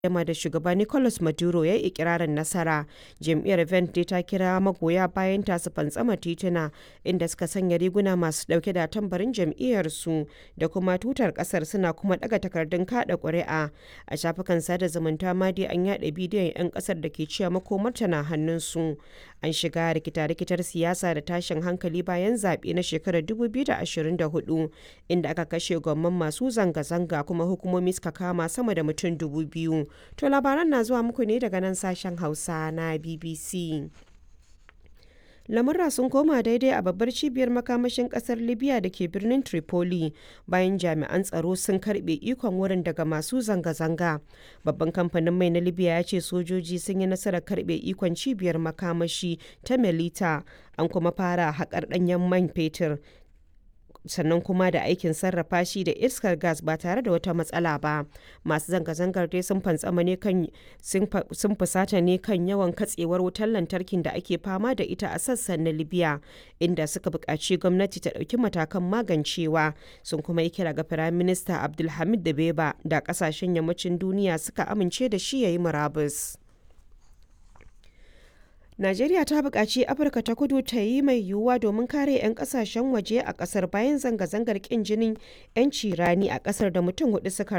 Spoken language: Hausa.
yamma da shugaba Nicolas Maduro ya yi ikirarin nasara. Jam'iyyar Verde ta kira magoya bayan ta su fantsama tituna inda suka sanya riguna masu dauke da tambarin jam'iyyarsu da kuma tutar kasar suna kuma daga takardun kada ƙuri'a. A shafukan sada zumunta ma dai an yada bidiyon 'yan kasar da ke cewa makomarta na hannunsu. An shiga rikita-rikitar siyasa da tashin hankali bayan zaɓe na shekarar 2024 inda aka kashe gwamman masu zanga-zanga kuma hukumomi suka kama sama da mutum dubu biyu. To labaran na zuwa muku ne daga nan sashen Hausa na BBC. lamurra sun koma daidai a babbar cibiyar makamashin kasar libya da ke birnin tripoli bayan jami'an tsaro sun karbe ikon wurin daga masu zanga-zanga babban kamfanin mai na libya ya ce sojoji sun yi nasarar karbe ikon cibiyar makamashi ta melita an kuma fara haƙar ɗanyen man fetur sannan kuma da aikin sarrafa shi da iskar gas ba tare da wata matsala ba masu zanga-zangar dai sun fantsama ne kan sun fusata ne kan yawan katsewar wutar lantarkin da ake fama da ita a sassan na libya inda suka buƙaci gwamnati ta ɗauki matakan magancewa sun kuma yi kira ga firayim minista abdulhamid da beba da ƙasashen yammacin duniya suka amince da shi ya yi murabus. Najeriya ta buƙaci Afirka ta kudu ta yi mai yiwuwa domin kare 'yan ƙasashen waje a ƙasar bayan zanga-zangar ƙin jinin 'yanci rani a ƙasar da mutum hudu suka